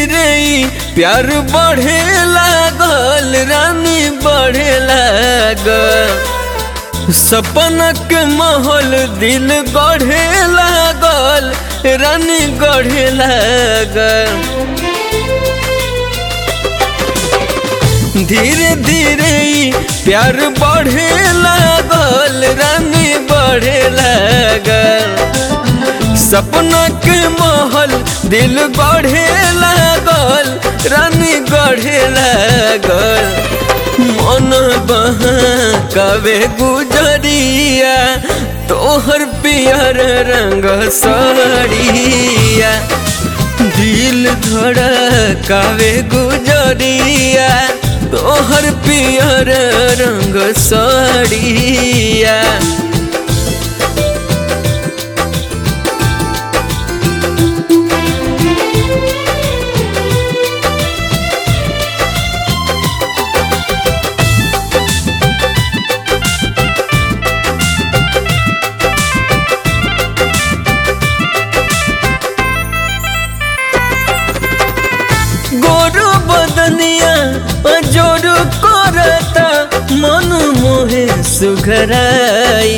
धीरे ई प्यार बढ़े लागल रानी बढ़े लागल सपना के माहौल दिल गढ़े लागल रानी गढ़े लागल धीरे धीरे ई प्यार बढ़े लागल रानी बढ़े लागल सपना के महल दिल गढ़े लागल रानी गढ़े लागल मन बहा कवे गुजरिया तोहर पियर रंग साड़िया दिल धड़कावे गुजरिया तोहर पियर रंग साड़िया गोरु बदनिया जोर करता मन मोहे सुघराई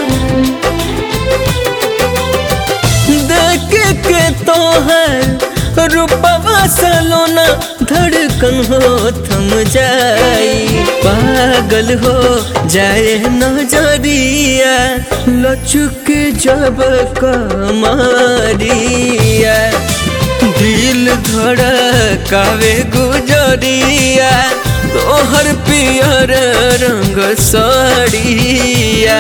देख के तोहर रूपवा सलोना धड़कन हो थम जाई पागल हो जाए नजरिया लचुक जब कमारिया दिल धड़कावे गुजरिया तोहर पियर रंग साड़िया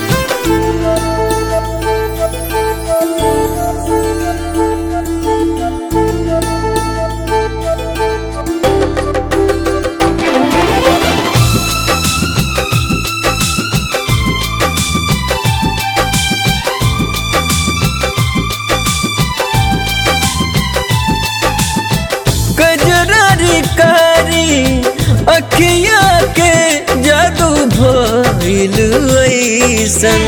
कजरारी कारी अखिया के जादू भइल ऐसन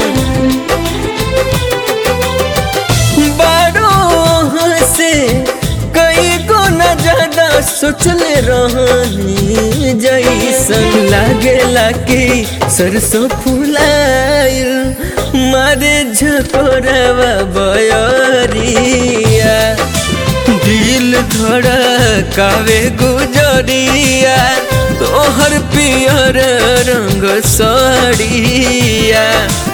बारो से कई गो न ज्यादा सोचले रहनी जैसन लागेला कि सरसों फुलाइल मारे झकोरवा बयरिया दिल धड़कावे गुजरिया तोहर पियर रंग साड़िया